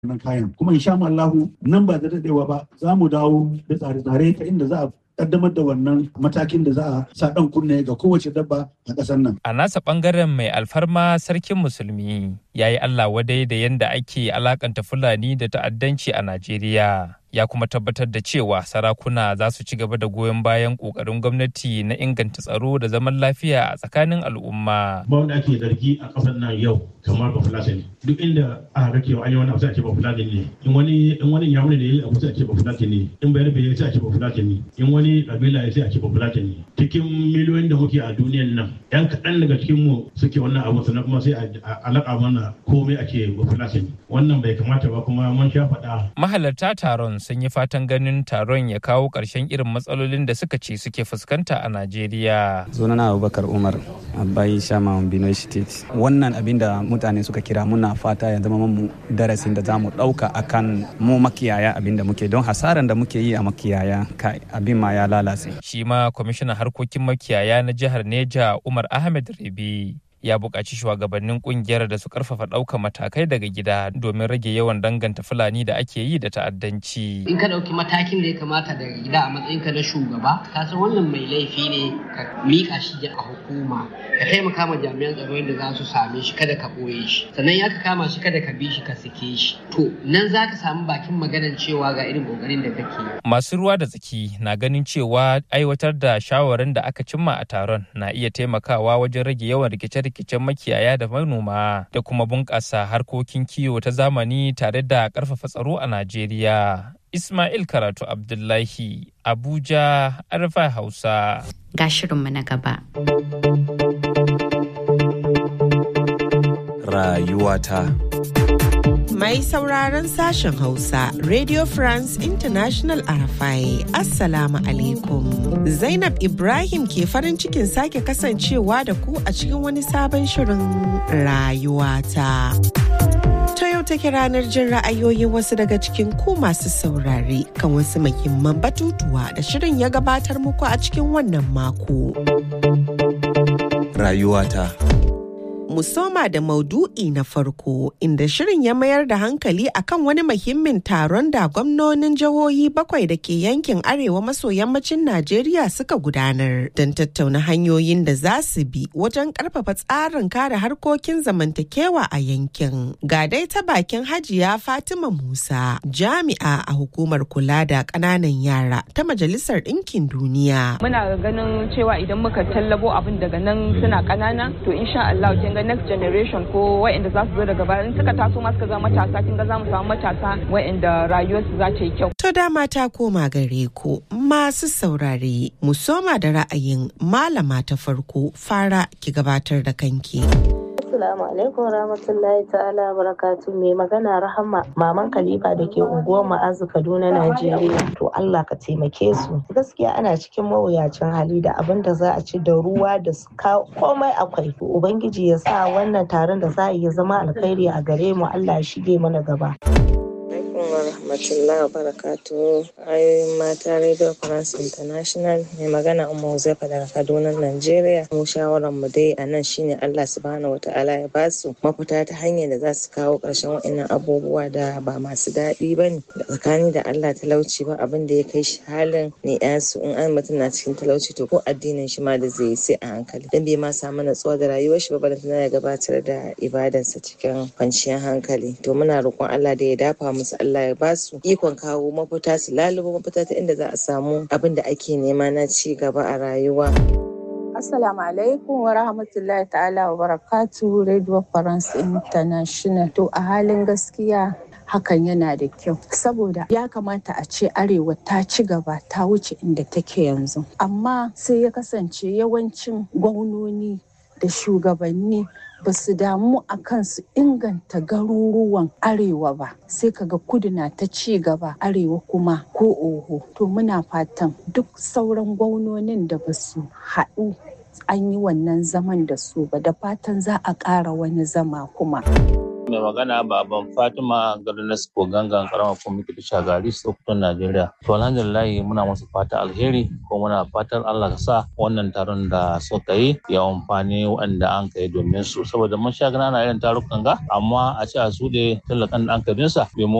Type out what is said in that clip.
wannan kayan kuma insha Allahu nan ba da dadewa ba za mu dawo da tsare-tsare ta inda za a kaddamar da wannan matakin da za a sa dan kunne ga kowace dabba a ƙasar nan. A nasa bangaren mai alfarma sarkin musulmi ya yi Allah wadai da yadda ake alakanta Fulani da ta'addanci a Najeriya. Ya kuma tabbatar da cewa sarakuna za su ci gaba da goyon bayan ƙoƙarin gwamnati na inganta tsaro da zaman lafiya a tsakanin al'umma. Ba wanda ake zargi a ƙasar nan yau kamar ba Fulatani. Duk inda aka ga cewa an yi wani abu sai a ce ba Fulatani ne. In wani in wani yamuni ne ya yi abu sai a ce ba Fulatani ne. In bayar bai sai a ce ba Fulatani. In wani kabila ya sai a ce ba Fulatani. Cikin miliyoyin da muke a duniyan nan, 'yan kaɗan daga cikin mu suke wannan abu sannan kuma sai a alaƙa mana komai ake ba Fulatani. Wannan bai kamata ba kuma mun sha faɗa. Mahalarta taron sun yi fatan ganin taron ya kawo ƙarshen irin matsalolin da suka ce suke fuskanta a Najeriya. Sunana Abubakar Umar, Abai Shama Benue State. Wannan abin da mutane suka kira muna fata ya zama mu darasin da za mu ɗauka akan mu makiyaya abin da muke don hasaran da muke yi a makiyaya kai abin ma ya lalace. Shi ma kwamishinan harkokin makiyaya na jihar Neja Umar Ahmed Rebi ya buƙaci shugabannin ƙungiyar da su ƙarfafa ɗaukar matakai daga gida domin rage yawan danganta fulani da ake yi da ta'addanci. In ka ɗauki matakin da ya kamata daga gida a matsayinka na shugaba, ka san wannan mai laifi ne ka miƙa shi a hukuma, ka taimaka ma jami'an tsaro yadda za su same shi kada ka ɓoye shi, sannan ya ka kama shi kada ka bi shi ka sake shi. To nan za ka samu bakin maganar cewa ga irin ƙoƙarin da kake. Masu ruwa da tsaki na ganin cewa aiwatar da shawarin da aka cimma a taron na iya taimakawa wajen rage yawan rikice rikicen makiyaya da manoma da kuma bunƙasa harkokin kiwo ta zamani tare da ƙarfafa tsaro a Najeriya. Ismail Karatu Abdullahi, Abuja, Arfa Hausa. Ga shirinmu na gaba. Rayuwata. Mai sauraron sashen Hausa, Radio France International Arafai, Assalamu alaikum. Zainab Ibrahim ke farin cikin sake kasancewa da ku a cikin wani sabon shirin rayuwata. Ta yau take ranar jin ra'ayoyin wasu daga cikin ku masu saurare kan wasu muhimman batutuwa da shirin ya gabatar muku a cikin wannan mako. Rayuwata. mu soma da maudu'i na farko inda shirin ya mayar da hankali akan wani muhimmin taron da gwamnonin jihohi bakwai da ke yankin arewa maso yammacin Najeriya suka gudanar don tattauna hanyoyin da za su bi wajen karfafa tsarin kare harkokin zamantakewa a yankin. Ga dai ta bakin hajiya Fatima Musa jami'a a hukumar kula da ƙananan yara ta Majalisar Ɗinkin Duniya. Muna ganin cewa idan muka tallabo abin daga nan suna ƙanana to insha Allah kin ga next generation ko wa'anda za su zo daga baya in suka taso ma suka zama matasa kin ga za mu samu matasa wa'anda rayuwarsu za ta yi kyau. To dama ta koma gare ku masu saurare mu soma da ra'ayin malama ta farko fara ki gabatar da kanki. Assalamu alaikum rahmatullahi ta'ala barakatu mai magana rahama maman Khalifa da ke unguwar ma'azu Kaduna Najeriya to Allah ka taimake su gaskiya ana cikin mawuyacin hali da abin da za a ci da ruwa da komai akwai ubangiji ya sa wannan taron da za a yi zama alkhairi a gare mu Allah ya shige mana gaba wa rahmatullahi wa barakatu ayoyin mata radio france international mai magana umma huzaifa daga kaduna nigeria mu shawaran mu dai a nan shine allah subhanahu wataala ya ba su mafita ta hanyar da za su kawo ƙarshen wa'annan abubuwa da ba masu daɗi ba ne da tsakani da allah talauci ba abin da ya kai shi halin ne su in an mutum na cikin talauci to ko addinin shi ma da zai yi sai a hankali dan bai ma samu natsuwa da rayuwar shi ba balantana ya gabatar da ibadansa cikin kwanciyar hankali to muna roƙon allah da ya dafa musu Allah ya basu ikon kawo mafita su lalubo mafita ta inda za a samu abin da ake nema na ci gaba a rayuwa. Assalamu alaikum wa rahmatullahi ta'ala wa barakatu Radio France International. To a halin gaskiya hakan yana da kyau saboda ya kamata a ce arewa ta ci gaba ta wuce inda take yanzu amma sai ya kasance yawancin gwamnoni da shugabanni ba su damu a kan su inganta garuruwan arewa ba sai kaga kudu na ta ci gaba arewa kuma ko oho to muna fatan duk sauran gwamnonin da ba su haɗu an yi wannan zaman da su ba da fatan za a ƙara wani zama kuma. Mai magana baban Fatima Garnas ko gangan karamar kwamitin Shagari Sokoto Najeriya. To alhamdulillah muna musu fata alheri ko muna fatan Allah ka sa wannan taron da suka yi ya amfani waɗanda an kai domin su saboda mun sha gana irin tarukan ga amma a ce a su talakan da an kai sa